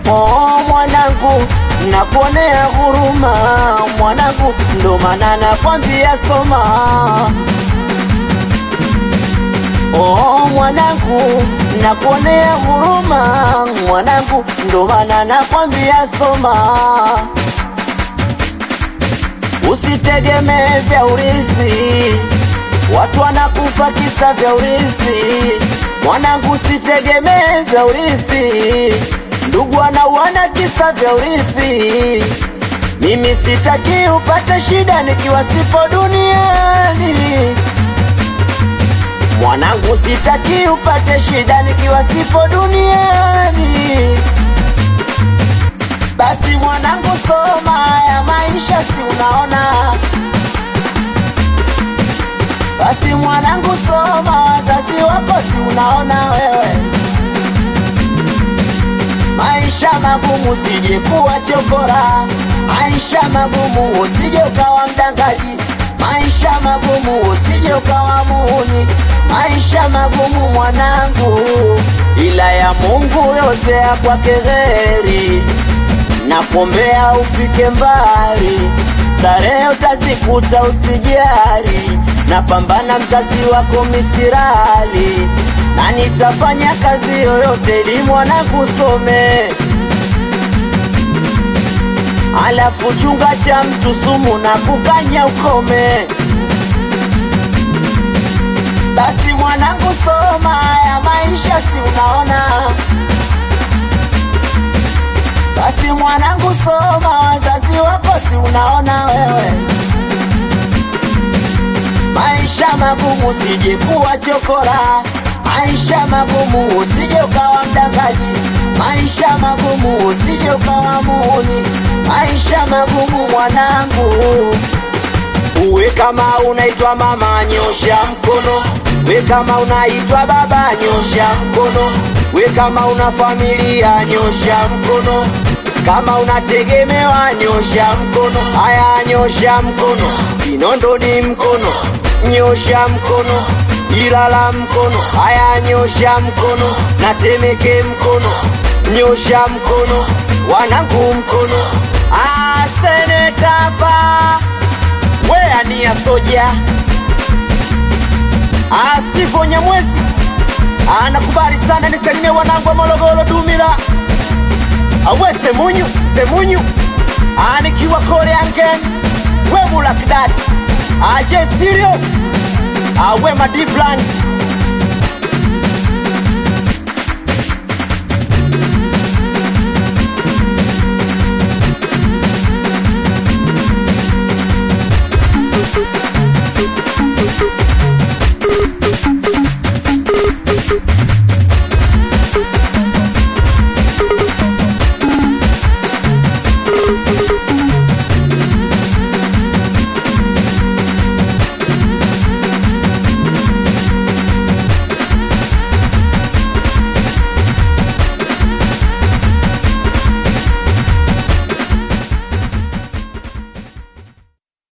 Oh, mwanangu nakuonea huruma mwanangu, ndo maana nakwambia soma. Oh, mwanangu nakuonea huruma mwanangu, ndo maana nakwambia soma. Usitegemee vya urithi, watu wanakufa kisa vya urithi. Mwanangu, usitegemee vya urithi, ndugu wanauana kisa vya urithi. Mimi sitaki upate shida nikiwa sipo duniani. Mwanangu, sitaki upate shida nikiwa sipo duniani. Basi mwanangu, soma ya maisha, si unaona? Basi mwanangu, soma, wazazi wako si unaona wewe? Maisha magumu, usije kuwa chokora. Maisha magumu, usije ukawa mdangaji. Maisha magumu, usije ukawa muhuni. Maisha magumu mwanangu, ila ya Mungu yote ya kwake heri na kuombea ufike mbali, starehe utazikuta usijari, na pambana mzazi wako misirali, na nitafanya kazi yoyote ili mwanangu some. Alafu chunga cha mtu sumu na kukanya ukome. Basi mwanangu, soma ya maisha, si unaona? Basi mwanangu, soma, wazazi wako si unaona wewe? Maisha magumu, usije kuwa chokora. Maisha magumu, usije ukawa mdangaji. Maisha magumu, usije ukawa muhuni. Maisha magumu mwanangu, uwe kama unaitwa mama, nyosha mkono. We kama unaitwa baba, nyosha mkono. We kama una familia, nyosha mkono. Kama unategemewa, nyosha mkono. Haya, nyosha mkono. Kinondo ni mkono, nyosha mkono. Ilala mkono. Haya, nyosha mkono. Natemeke mkono, nyosha mkono. Wanangu mkono. Ah, seneta pa wea ni ya soja Ah, Steve Nyamwezi anakubali sana, nisalimie wanangu wa Morogoro Dumila, awe Semunyu Semunyu anikiwa kore angen we Mulakdad aje stereo awe Madibland